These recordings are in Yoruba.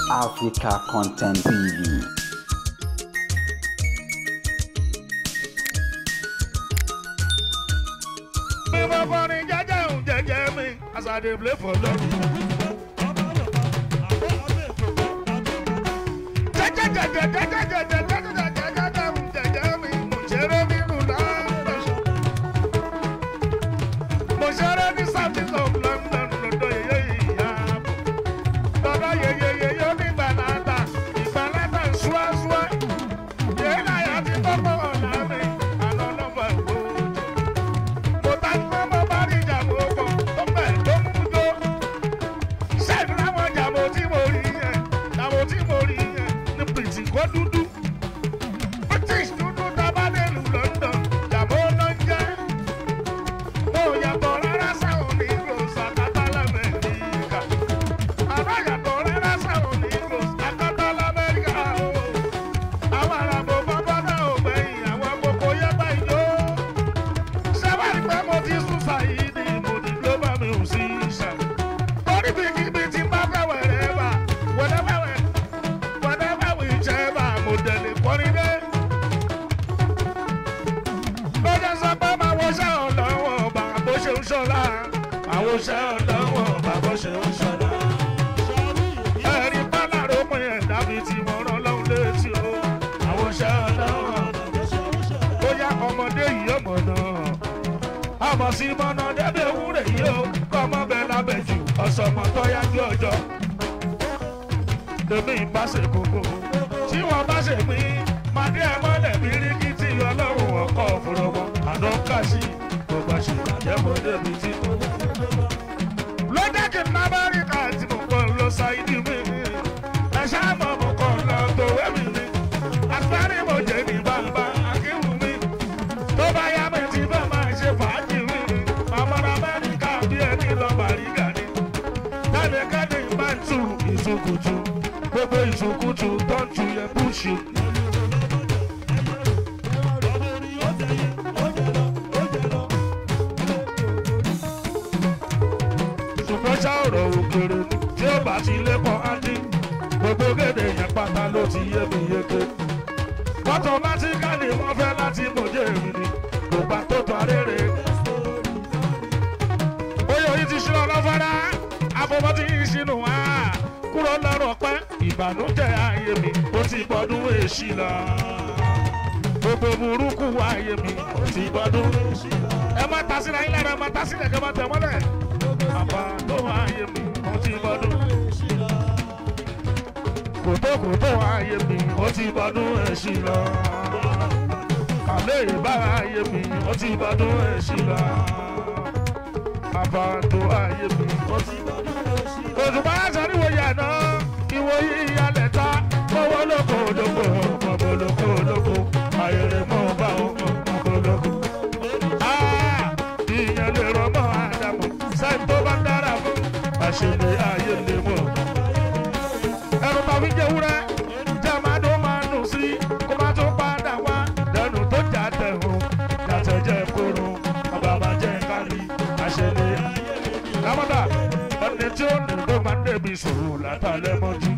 Africa Content TV. mi mo kọrin jẹjẹ òun jẹjẹ mi as i dey play for love. jẹjẹ jẹjẹ jẹjẹ jẹjẹ jẹjẹ jẹjẹ jẹjẹ òun jẹjẹ mi mo ṣeré nínú london. mo ṣeré ní south of london lọ́dọ̀ yeye ìyá lọ́dọ̀ yeye yeye onígbàláta ìgbàláta ṣúwáṣúwá yéé láyà ti tọ́pọ̀ ọ̀la mi àná lọ́fà gbòòjò mo ta ní mọ́ bá rí ìjàmbá ọkọ̀ tó bẹ̀ tó mú jó. sẹ́ẹ̀dì láwọn ìjàmbá tí mo rí yẹn ìjàmbá tí mo rí yẹn ní pìtì kó dúdú. british dúdú tábà nílùú london ìjàmbá ló ń jẹ́. mo yàtọ̀ rárá sáwọn ní gros àkàtà lamẹ́ríkà. àbá yàtọ̀ rárá sáwọn ní gros àkàtà lamẹ́ríkà o. àwọn àràbò bọ́bọ́ náà ò gbẹ̀yìn àwọn gbogbo yẹ́ báyìí yó sábàrí pé mo ti sún ṣàyíní mo ní global musician. torí bí kíbi tí bá fẹ́ wẹ̀rẹ̀ bá whatever we whatever we jẹ́ bá mo tẹ̀lé kọrin dé. ló jẹ́ sọ pé máa wo ṣẹ́ ọ̀lọ́wọ́ bá bó ṣe ń ṣọ́lá. àwọn ṣẹ́ ọ̀lọ́wọ́ bá bó ṣe ń ṣọ́lá. ẹ̀rí bálá ló pin ẹ̀dá mi tí mo rán lọ́hùn létí o. àwọn ṣẹ́ ọ̀lọ́wọ́ bóyá ọmọdé yìí ọmọ náà àmọ̀ sí mọ́nà débi ewúrẹ́ yìí o kọ́mọ bẹ́ẹ̀ lábẹ́ jù ọ̀sọ̀mọ̀ tó yájú ọjọ́ lèmi bá ṣe kókó tí wọ́n bá ṣe pín màdé ẹ̀ mọ́lẹ̀ bíríkì tí ọlọ́run ọkọ̀ òfurufú àná kàṣí kò bá ṣe bàjẹ́ mọ́ débi tí kò ló jẹ́ kí n lábáríkà tí mo kọ́ lọ ṣáìdì mi ẹ ṣáà mọ̀ mo kọ́ lọ tòwé mi ni àgbárí mo jẹ́ ní bàbá akíwù mi tó bá yá mi ti fẹ́ máa ṣe fàájì mi màmá amẹ́ríkà bí ẹni lọ bàrígà ni kẹ́nikẹ́ni bá ń tu ìtukùtù gbogbo ìtukùtù tó ń tu yẹ búṣì. ṣùgbọ́n ṣá ọ̀rọ̀ òkèrè ni tí ó bá ti lẹ́kọ̀ọ́ á dín gbogbo gèdè yẹn pátá ló ti yé mi yéké automatically wọ́n fẹ́ láti mọ̀jẹ́ èmi ni kò bá tó tó arére. Oyè yìí ti ṣílọ lọ́fọ́dá, àbọ̀bọ̀ ti yí sínú wá. Kúrò lọ́rọ̀ pẹ́, ìbànújẹ́ ayé mi, ó ti gbọ́dún èṣì lọ. Gbogbo burúkú ayé mi, ó ti gbọ́dún èṣì lọ. Ẹ má ta sílẹ̀ yín lẹ́nu, ẹ má ta sílẹ̀ kẹ́ má tẹ̀ mọ́lẹ̀. Àbá tó ayé mi, ó ti gbọ́dún èṣì lọ kòtòkòtò ayé mi ó ti bọdún èsì lọ. Àlẹ́ ìbára ayé mi ó ti bọdún èsì lọ. Àbàdo ayé mi ó ti bọdún èsì lọ. Òṣùpá sọ́níwò yàná ìwòyí ìyálẹ̀ ta owó lóko lóko ọmọ lóko lóko ayẹyẹ mọ́ bá ọmọ lóko. Ìyẹn lè rọ mọ́ Ádámù sẹ́yìn tó bá ń dára fún àṣẹlẹ̀ ayé lè mọ̀ ẹrù bá fi jẹ wúrẹ́ jẹ́ máa dún máa nù sí kó má tún padà wá lẹ́nu tó jà tẹ̀hún yàtọ̀ jẹ́ kóró ọba máa jẹ́ kárí àṣẹlẹ̀ lámọ́dà ẹni tí ó nù ló máa ń débi sòrò látàlẹ́ mọ́jú.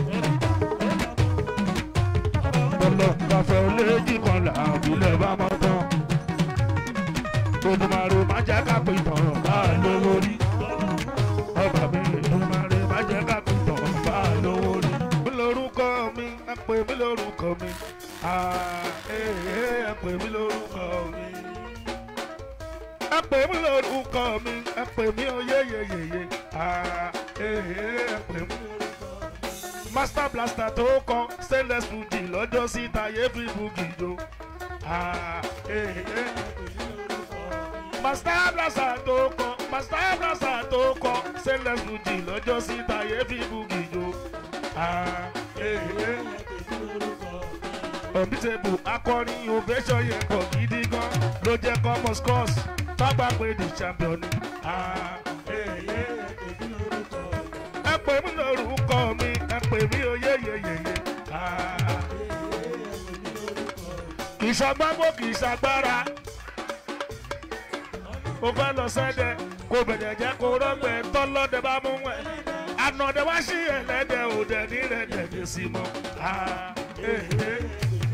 lọ́lọ́ kàfẹ́ olóòjì kan làbílẹ̀ bá mọ́ tán. Olùmọ̀rò máa jẹ́ ká pé tán bá a lówó rí. Ọba mi Olùmọ̀rò máa jẹ́ ká pé tán bá a lówó rí. Mi lórúkọ mi, ẹ pè mí lórúkọ mi. Ah, eh, eh, Ẹ pè mí lórúkọ mi. Ẹ pè mí lórúkọ mi, ẹ pè mí oyeyeyeye. Ah, eh, eh, Ẹ pè mí lórúkọ mi. Master blaster tó kọ stainless fuji lọ́jọ́ sí tayé fi bugi jo. Ah, eh, eh, Master blaster tó kọ Master blaster tó kọ stainless fuji lọ́jọ́ sí tayé fi bugi jo. Ah, eh, eh, Unbeatable akọrin ovation yẹn pọ̀ gidi gan ló jẹ́ common scores tágbà pé the champion ni. Ah, eh, eh, ẹ pè mí lórúkọ mi ẹ pè mí oyeyeyeye. kì í ṣàgbágbó kì í ṣàgbára. ó fẹ́ lọ sẹ́dẹ̀ kó bẹ̀rẹ̀ jẹ́ kó rọ́gbẹ̀ tọ́lọ́dẹ bá mú ẹ̀. ànàdẹ wá sí ẹlẹ́dẹ̀ òdẹ ní rẹ̀dẹ̀ dé sí mọ́. Ah, eh, eh.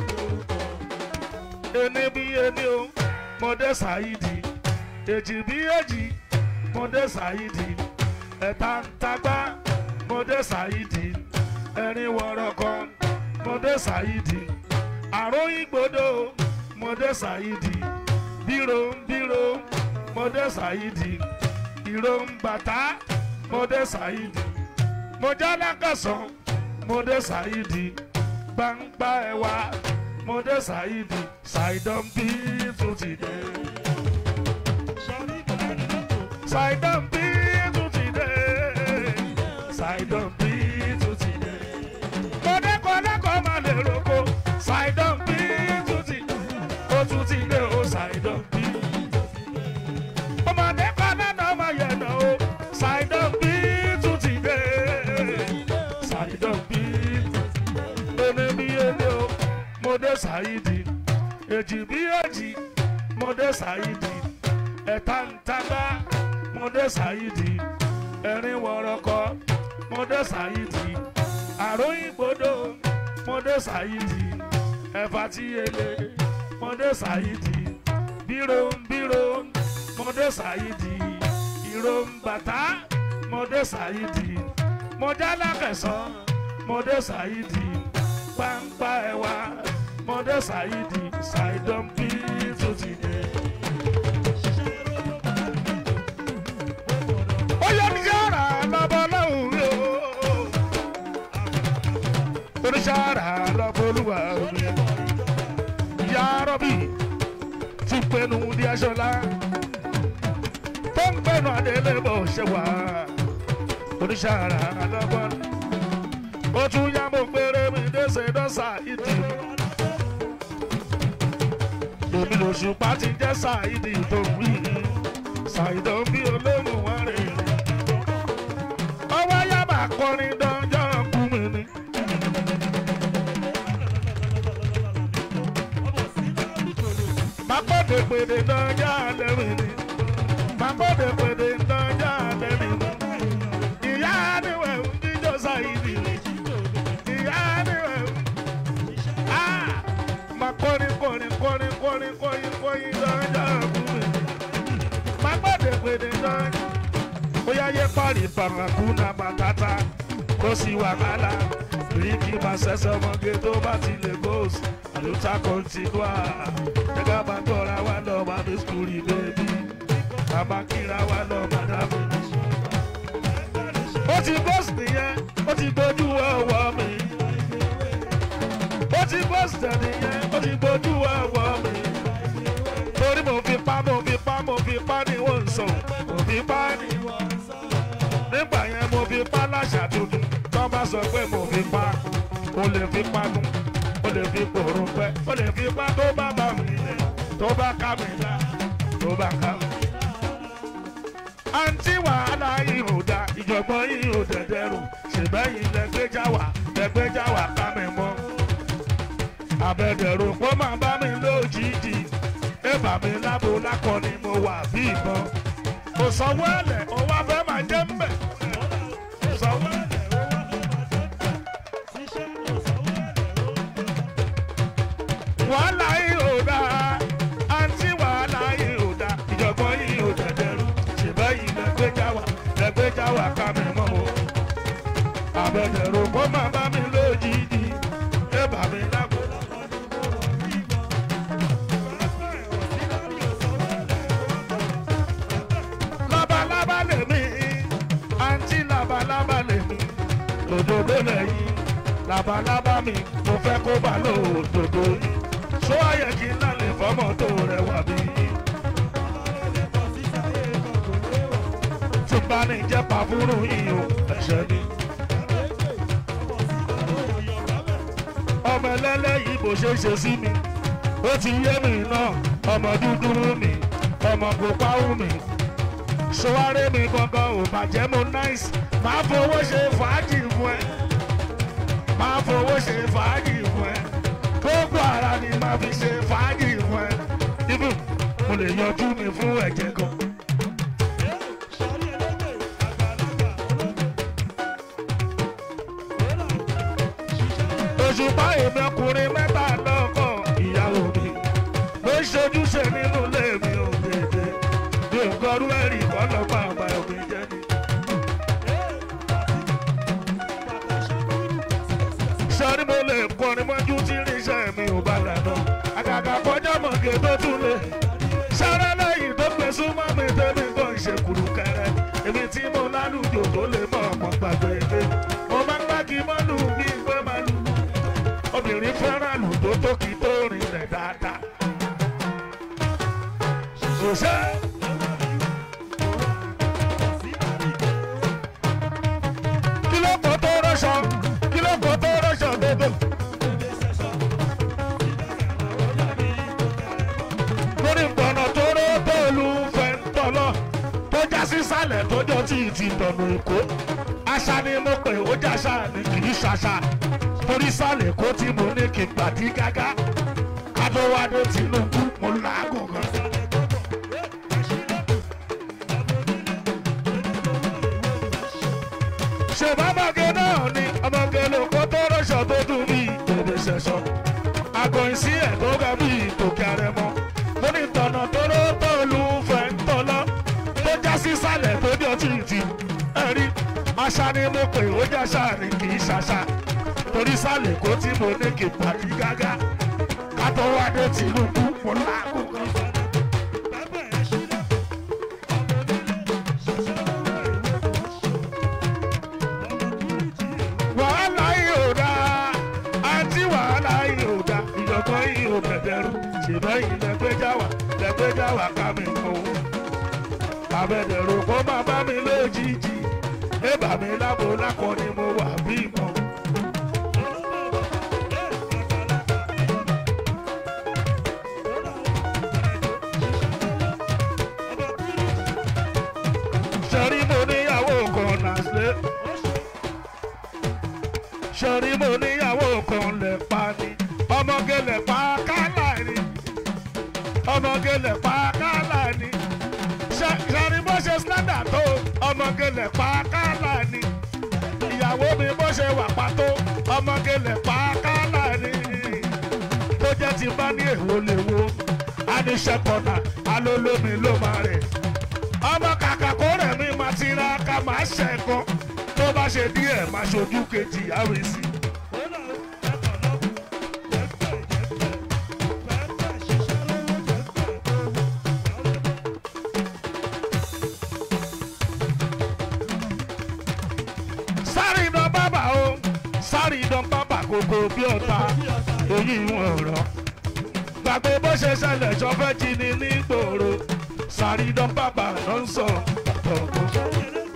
ení bí ení o mọdé ṣáìdì èjì bí èjì mọdé ṣáìdì ẹ̀ta ń tagbá mọdé ṣáìdì ẹ̀rin wọ̀rọ̀kọ mọdé ṣáìdì àròyìn gbòdò mọdé ṣáìdì bírò ń bírò mọdé ṣáìdì ìró ń bàtà mọdé ṣáìdì mọjálákàsán mọdé ṣáìdì gbangba ẹwà mọdé ṣáìdì ṣàìdán bí tún ti dé. ṣàìdán bí tún ti dé. ṣàìdán bí tún ti dé. kọ́dẹ́kọ́dẹ́kọ́ máa lè roko ṣàìdán bí tún ti ó tún ti dé o ṣàìdán bí. ọmọdé kan náà máa yẹ̀ náà o ṣàìdán bí tún ti dé. ṣàìdán bí ẹni bí ẹni o mọdé ṣáìdì èjì bí èjì mọdé ṣáìdì ẹ̀ta ń tagbá mọdé ṣáìdì ẹ̀rin wọ̀rọ̀kọ mọdé ṣáìdì àròyìn gbòdò mọdé ṣáìdì ẹ̀fà tí ele mọdé ṣáìdì bírò ń bírò mọdé ṣáìdì ìró ń bàtà mọdé ṣáìdì mọjálá kẹsàn mọdé ṣáìdì pàǹpà ẹwà mọdé ṣáìdì ṣàìdán bí tó ti dé. ó yẹ ní yàrá lọ́bọ̀ lọ́hùn rí o. oníṣàrà lọ́bọ̀ olúwa mi. ìyá rọ́bì ti pinnu di aṣọlá. tó ń gbẹ̀nu àdélébọ̀ ṣe wá. oníṣàrà lọ́bọ̀ ó tún yá mo péré mi déṣe dọ́sà ìdí. èmi lòṣùpá ti jẹ́ ṣáìdì tó ń wí ṣàìdán bí olóhùn wọn rè é. ọwọ́ yá máa kọrin dánjọ́ kú mi ni. Màkọ́dé pèdè dánjọ́ alẹ́ mi ni. Màkọ́dé pèdè dánjọ́ alẹ́ mi ni. Ìyá níwẹ̀ ń jíjọ́ ṣàìdì. Ìyá níwẹ̀ ń. Ah! Màá kọrin kọrin kọrin kọrin kọrin kọrin dánjọ́ kú mi ni magbade gbede náà bóyá yẹ parí parakuna matata kó sí wàhálà bíríkì máa ṣẹṣẹ ọmọge tó bá ti lè gòsì àlùtà kọ́ńtínúà ẹ̀ka bá tọ́ra wa lọ máa fi skúrì bẹ́ẹ̀bí bàbá kíra wa lọ màdàmú. ó ti bọ́sì nìyẹn ó ti gbójú ọwọ́ mi ó ti bọ́sì nìyẹn ó ti gbójú ọwọ́ mi torí mo fi pa mo fi pa mo fi pa ni wọ́n ń sọ mo fi pa ni nígbà yẹn mo fi pa láṣà tuntun tó bá sọ pé mo fi pa o lè fi pa nu o lè fi pòrò pẹ́ o lè fi pa tó bá bá mi lẹ̀ tó bá ká mi lá tó bá ká mi. àǹtí wàhálà yìí ò da ìjọ̀gbọ́n yìí ò dẹ̀dẹ̀rù ṣèbẹ́yìn lẹ́gbẹ́jà wà lẹ́gbẹ́jà wà ká mi mọ́ àbẹ̀dẹ̀rù kó máa bá mi lójijì ẹ̀bà mi lábo lákọ ni mo wà bí ìbọn. kò sanwó ẹ̀lẹ̀ ó wá fẹ́ máa jẹ́ ń bẹ̀. kò sanwó ẹ̀lẹ̀ ó wá fẹ́ máa jẹ́ ń bẹ̀. wàhálà yìí ò dáa àǹtí wàhálà yìí ò dáa ìjọ̀gbọ́n yìí ò dẹ̀dẹ̀rù ṣèbẹ́ yìí lẹ́gbẹ́jà wà lẹ́gbẹ́jà wà ká mi mọ́ o. àbẹ̀dẹ̀rù kó máa bá mi lójijì ẹ̀bà mi lábo lákọ ni mo wà bí ìbọn. labalábá lèmi àǹtí labalábá lèmi òdòdó lẹ́yìn labalábá mi mo fẹ́ kó bá lò òdòdó yìí ṣó ayẹ kí n lálẹ́ fọ́mọ tó rẹwà bí. tí bá ní jẹ́ pàfúrú yìí o ẹ̀ṣẹ̀ ni. ọmọ ẹlẹ́lẹ́yìí bó ṣe ṣe sí mi ó ti yé mi náà ọmọ dúdú mi ọmọ pupa mi sọwárẹ́ mi gangan ò bàjẹ́ mo nice máa fowó ṣe fàájì fún ẹ máa fowó ṣe fàájì fún ẹ gbogbo ara ni máa fi ṣe fàájì fún ẹ ibù mo lè yanjú mi fún ẹ̀jẹ̀ gan. òṣùpá èmi ọkùnrin mẹ́ta lọ́kọ̀ ìyàwó mi ló ń ṣojúṣe nínú ilé mi ò dédé mi ò kọrú ẹ̀rí kọ́lọ́pàá àgbà òbí jẹ́ ni. sọ́ni mo lè kọrin mọ́jú tí irinṣẹ́ mi ò bá lànà àgàgà kọjá mọ̀gẹ́ tó tún lè sáré lẹ́yìn tó gbé súnmọ́ mi tẹ́mi kan ṣe kùrù kẹrẹ èmi tí mo lálùjò tó lè mọ ọmọ gbàgbé ilé mo máa ń gbági mọ́lù bí ìgbé máa lù obìnrin fẹ́ràn lù tó tó kí tó rìn rẹ̀ dáadáa. òṣè kí ló kọ́ tó rọ́ṣọ kí ló kọ́ tó rọ́ṣọ dédé. lórí gbọ̀nà tó ró bọ́ọ̀lù fẹ́ntọ́lọ́ tó já sísàlẹ̀ tó jọ tí ì ti dọ̀nà èkó àṣà ni mo pè ó jàṣà ni kì í ṣàṣà torí sàlẹ̀ kó tí mo ní kí n gbàdí gágá kátó wá dé Tinubu mo làágùn gan. ṣèbámọ́gé náà ni ọmọge ló kó tó rọ́ṣọ tó dùn bí èdè ṣẹ̀ṣọ́ àgọ̀yìn sí ẹ̀ tó ga bí tòkè àrẹ̀mọ mo ní tọ̀nà tó ló tó lu fẹ́ ń tọ́lọ́ tó já sí sálẹ̀ tó bí ọtí ìtì ẹ̀rí àṣà ni mo pè ó já sáàrin kì í ṣàṣà torí sálẹ̀ kó tí mo ní kí n pàdé gágá ká tó wá dé Tinubu mo láàgùn kan. wàhálà yìí ò dáa àǹtí wàhálà yìí ò dáa ìjọ̀gbọ́n yìí ò bẹ̀bẹ̀rù ṣùgbọ́n yìí lẹ́gbẹ́jà wà lẹ́gbẹ́jà wà ká mi kọ́ o. àbẹ̀dẹ̀rù kó máa bá mi lójijì ébà mi lábo lákọ ni mo wà bí mọ́. sẹ́rí mo níyàwó kan náà sílẹ̀ sọ̀rí mo níyàwó kan lè pa ni ọmọge lè pa kálá ni ọmọge lè pa kálá ni sọ̀rí bó ṣe slender tó ọmọge lè pa kálá ni ìyàwó mi bó ṣe wà pàtó ọmọge lè pa kálá ni tó jẹ́ ti bá ní èwo lè wo aníṣẹ́kọ̀nà alólómi ló máa rẹ̀ ọmọ kàkà kó rẹ̀ mi máa tiraka máa ṣẹ̀kọ́ tó bá ṣe díẹ̀ máa ṣojú kejì àwìsí. sáré iná bábà o sáré iná bábà kókó bí ọ̀tá èyí wọn rọ gbàgbé bó ṣe ṣẹlẹ̀ ṣọfẹ́ jí ni nígboro sáré iná bábà ló ń sọ ọ̀gbọ̀n.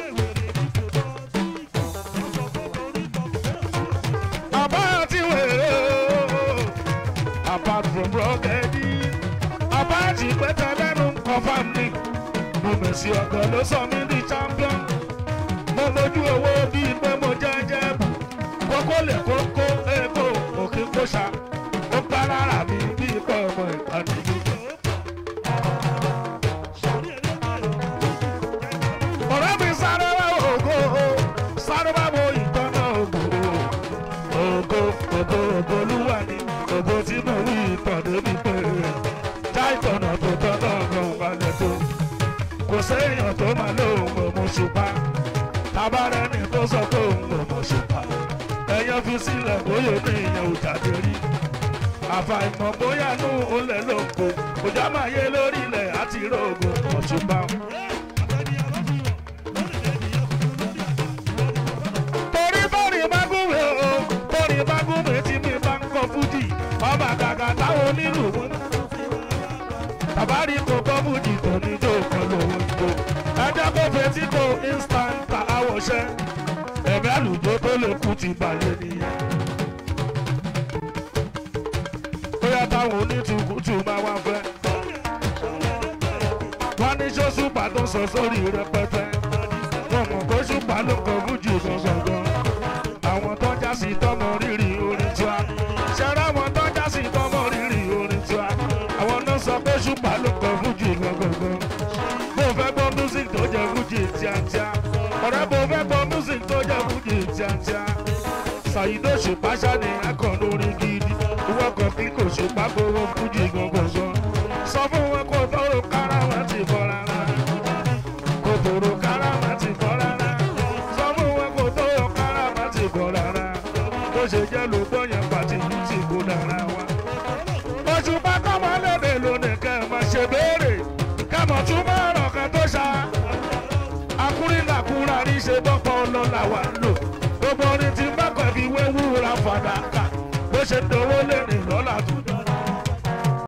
apart wèrè o apart from rọ́gẹ́dì apart ìpẹ́tẹ́ lẹ́nu confam ni mo mẹ̀sí ọ̀gọ́ ló sọ mí di champion mo lójú owó bíi pé mo jẹ́jẹ́ bù kókó lè kókó èkó òkè kóṣà ó gbá lára mi bíi pé ọmọ ìpàdé. ọ̀rẹ́ mi sáré wá ògo sáré wá wo ìtọ́nà ògo ògo ògo ògo olúwa ni ògo tí mo wí ìtọ́dé mi pé já ìtọ́nà tó tọ́nà ọ̀gbọ̀n balẹ̀ tó kò séèyàn tó máa lóun òmò ṣùpá tabarẹ́ni tó sọ pé òun òmò ṣùpá ẹ̀yàn fi sílẹ̀ bóyá ní ìyẹn ò jáde rí àfàìmọ̀ bóyá nù ó lẹ̀ lóko òjá máa yé lórí ilẹ̀ àti rògbò ọ̀ṣùpá. torí bọ́ọ̀rì mágúnwé o torí mágúnwé tí mi bá ń kọ fújì ọba gàgà táwọn onílù mú. tàbárí kò kọ́ fújì tó ní jó kan lówó ìbò ẹjọ́ kó fetí kó instant àwòṣẹ́ ẹ̀mí àlùjọ tó lè kú ti balẹ̀ nìyẹn. bóyá táwọn onítùkùtù máa wá fẹ́. wọ́n ní sọ́sùpà tó sọ sórí rẹpẹtẹ wọn mọ̀ pé ṣùpá ló kọ fújì gangan àwọn tó já sí tọmọ rírì orin tiwa ṣẹlẹ àwọn tó já sí tọmọ rírì orin tiwa àwọn náà sọ pé ṣùpá ló kọ fújì gangan bó fẹ́ gbọ́ music tó jẹ́ fújì tíátíá ọ̀rẹ́ bó fẹ́ gbọ́ music tó jẹ́ fújì tíátíá ṣàyídó ṣùpáṣá ni akàn lórí gidi ìwọ kan bí kò ṣùpá gbowó fújì gangan sọ fún wọn kó tọrọ kára wọn ti bọ rárá kò tọrọ kára wọn ti bọ rárá sọ fún wọn kó tọrọ kára wọn ti bọ rárá bó ṣe jẹ́ lóòótọ́ yẹn pàtì yìí ti kó dára wa. òṣùpá kọ́mọ lédè lónìí kẹ́ ẹ̀ máa ṣe béèrè kẹ́mọ̀ tún máa rọ̀ kan tó ṣá akúrínlàkúrà ní ṣe bọ́pọ̀ ọlọ́lá wa ń lò gbogbo orin tí bá kọ̀ fi wé wúra fàdákà bó ṣe dánwó lẹ́rìn lọ́la tó dán